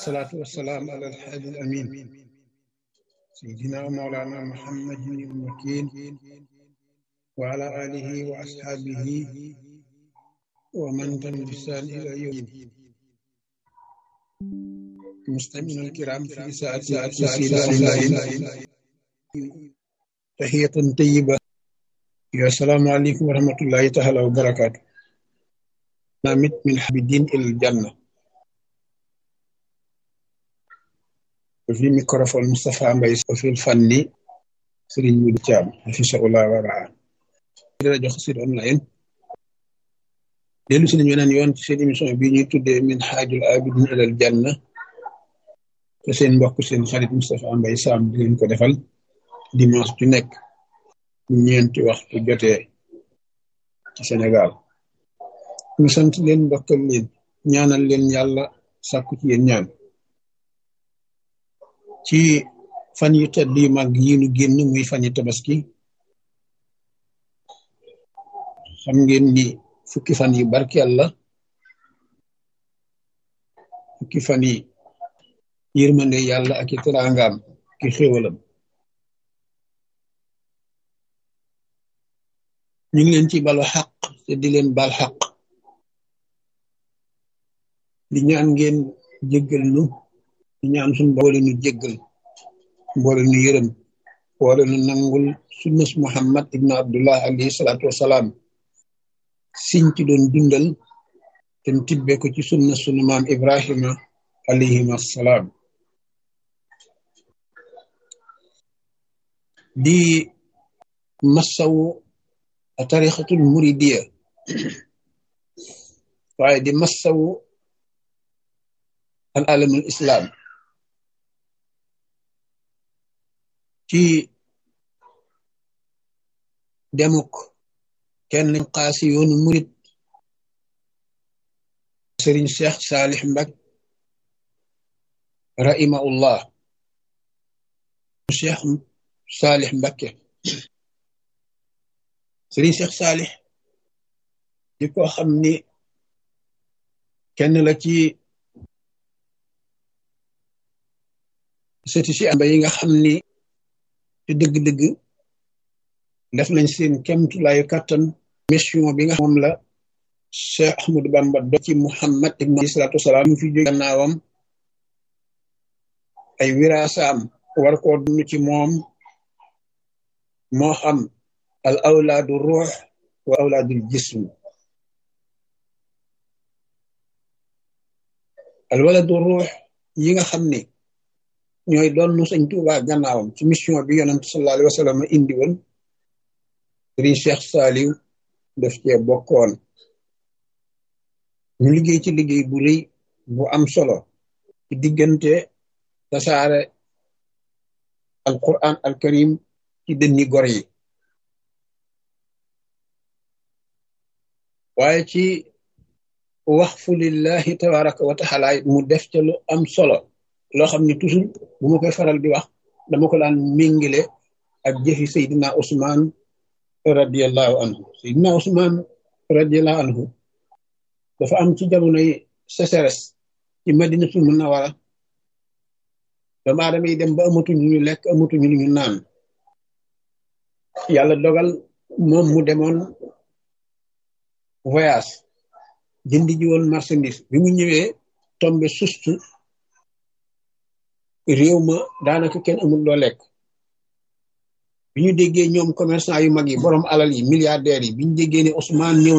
والصلاة والسلام على الحادي الأمين سيدنا ومولانا محمد المكين وعلى آله وأصحابه ومن تم بإحسان إلى يوم المستمعين الكرام في ساعة ساعة ساعة تحية طيبة يا السلام عليكم ورحمة الله تعالى وبركاته نامت من حب الدين إلى الجنة وفي ميكروفون مصطفى مباي وفي الفن سيرين مودي تيام حفظه الله ورعاه rajo xasid online dellu si nañu weneen yoon ci seen émission bi ñuy tuddee min xaajul abidin ilal janna te seen mbokk seen xarit Moustapha Mbaye Sam di leen ko defal dimanche ju nekk ñeenti waxtu jotee ci Sénégal ñu sant leen mbokkal leen ñaanal leen yàlla sàkku ci yéen ñaan ci fan yu tedd yu mag yi nu génn muy fan yu tabaski xam ngeen ni fukki fan yi barkeel la fukki fan yi yërmande yàlla ak i teraangaam ki xéwalam ñu ngi leen ci balu xaq te di leen bal xaq di ñaan ngeen jéggal nu di ñaan suñ boole nu jéggal boole nu yërëm boole nu nangul sunnas muhammad ibnu abdullah alayhi salaatu wasalaam siñ ci doon dundal te tibbe ko ci sunna sunu maam ibrahima alayhim assalaam di massawu tarixatul muridiya waaye di massawu al alamul islam ci demuk kenn xaasi yoonu murit sëriñ cheikh saalix mbak rahimahullah cheikh saalix mbakke sëriñ cheikh saalix di ko xam ni kenn la ci sëti si amba yi nga xam ni te dëgg-dëgg def nañ seen kemtulaayu kàttan mission bi nga xam moom la Cheikh Ahmadou Bamba do ci Muhammad ibn alayhi salaatu wasalaam mu fi jóge gannaawam ay wiraasaam war koo dund ci moom moo xam al awlaadu ruux wa awlaadul jism al waladu ruux yi nga xam ne ñooy doon nu Sëñ Tuubaa gannaawam ci mission bi yonent sallallahu alayhi wa sallam indi woon sëriñ Cheikh Saliou def cee bokkoon ñu liggéey ci liggéey bu rëy bu am solo ci diggante tasaare alquran alkarim ci dënni gor yi waaye ci waxfu lillahi tabaraka wa taala mu def ca lu am solo loo xam ne toujours bu ma koy faral di wax dama ko daan méngile ak jëfi Seydina Ousmane radiallahu anhu Seydina Ousmane radiallahu anhu dafa am ci jamonoy sécheresse ci madinatul munawara doomu aadama yi dem ba amatuñu ñu lekk amatuñu ñu naan yàlla dogal moom mu demoon voyage jëndi ji woon marchandise bi mu ñëwee tombe sustu réew ma daanaka kenn amul loo lekk bi ñu déggee ñoom commerçant yu mag yi borom alal yi milliardaires yi bi ñu déggee ne Ousmane ñëw